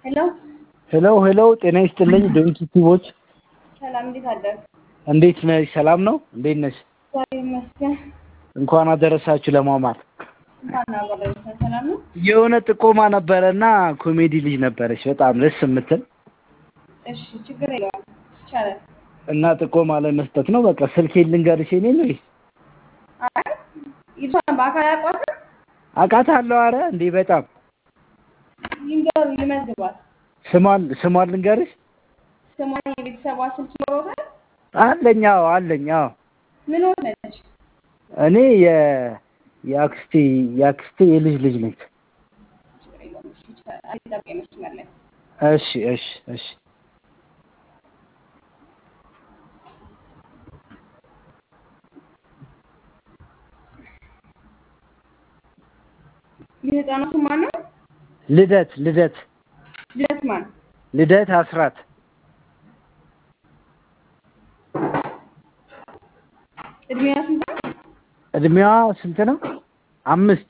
ሄሎ ሄሎ ሄሎ፣ ጤና ይስጥልኝ ዶንኪ ቲቦች፣ ሰላም፣ እንዴት አደርክ? እንዴት ነሽ? ሰላም ነው? እንዴት ነሽ? እግዚአብሔር ይመስገን። እንኳን አደረሳችሁ ለማማር። እንኳን አብሮ አደረሰን። ሰላም ነው? የሆነ ጥቆማ ነበረና ኮሜዲ ልጅ ነበረች በጣም ደስ የምትል እሺ፣ ችግር የለውም ይቻላል። እና ጥቆማ ለመስጠት ነው። በቃ ስልኬን ልንገርሽ የኔ ነው አይ ይሷን በአካል አያውቋትም? አውቃታለሁ። አረ እንዴ በጣም ይንገሩ፣ ልመዝግባት። ስሟን ስሟን ልንገርሽ ስሟን የቤተሰቧ ስልክ ይኖረታል? አለኝ። አዎ አለኝ። አዎ ምን ሆነች? እኔ የ የአክስቴ የአክስቴ የልጅ ልጅ ነች። ችግር የለውም እሺ፣ ይቻላል። አልጠብቀኝ መስመር ላይ እሺ እሺ እሺ የህፃኗ ስም ማን ነው? ልደት ልደት ልደት ማን? ልደት አስራት እድሜዋ ስንት ነው? እድሜዋ ስንት ነው? አምስት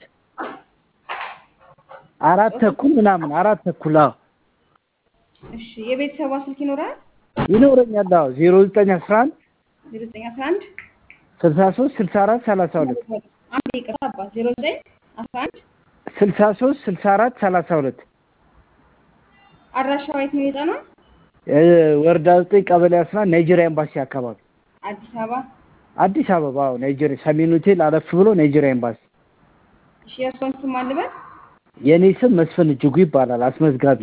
አራት ተኩል ምናምን አራት ተኩል አዎ እሺ የቤተሰቧ ስልክ ይኖራል? ይኖረኛል። አዎ ዜሮ ዘጠኝ አስራ አንድ ዜሮ ዘጠኝ አስራ አንድ ስልሳ ሶስት ስልሳ አራት ሰላሳ ሁለት አንድ ይቅርታ አባት ዜሮ ዘጠኝ አስራ አንድ ስልሳ ሶስት ስልሳ አራት ሰላሳ ሁለት አድራሻዋ የት ነው የህፃኗ? ወረዳ ዘጠኝ ቀበሌ አስራ አንድ ናይጄሪያ ኤምባሲ አካባቢ አዲስ አበባ። አዲስ አበባ አዎ ናይጄሪያ ሰሜን ሆቴል አለፍ ብሎ ናይጄሪያ ኤምባሲ። እሺ የእሷን ስም ማን ልበል? የእኔ ስም መስፍን እጅጉ ይባላል አስመዝጋቢ።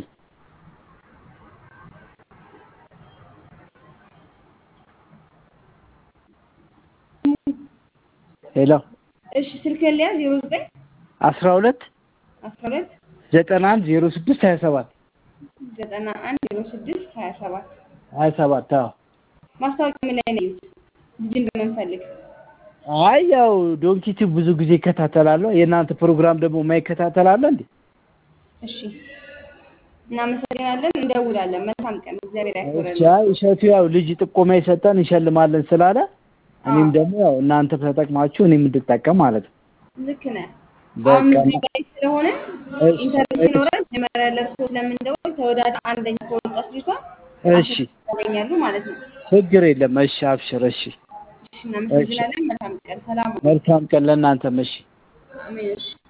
ሄሎ እሺ ስልክ ሊያ ዜሮ ዘጠኝ አስራ ሁለት አስራ ሁለት ዘጠና አንድ ዜሮ ስድስት ሀያ ሰባት ዘጠና አንድ ዜሮ ስድስት ሀያ ሰባት ሀያ ሰባት አዎ ማስታወቂያ ምን ላይ ነው ያዩት? ልጅ እንደምንፈልግ አይ ያው ዶንኪቲ ብዙ ጊዜ ይከታተላለሁ። የእናንተ ፕሮግራም ደግሞ የማይከታተላለ እንዴ? እሺ እናመሰግናለን። እንደውላለን። መልካም ቀን። እግዚአብሔር ያክብረን። እሺ አይ እሸቱ ያው ልጅ ጥቆማ የሰጠን እንሸልማለን ስላለ እኔም ደግሞ ያው እናንተ ተጠቅማችሁ እኔም እንድጠቀም ማለት ነው። ልክ ነህ። አሁን በቃ እዚህ ላይ ስለሆነ እሺ፣ ኢንተርቪው እሺ። ሲኖረን መጀመሪያ ለእርሶ ስለምንደውል ተወዳዳ አንደኛ ከወጣች ልጅቷ እሺ ያገኛሉ ማለት ነው። ችግር የለም። እሺ አብሽር። እሺ እሺ እናመሰግናለን። መልካም ቀን። ሰላም ሁኑ። መልካም ቀን ለእናንተም። እሺ አሜን። እሺ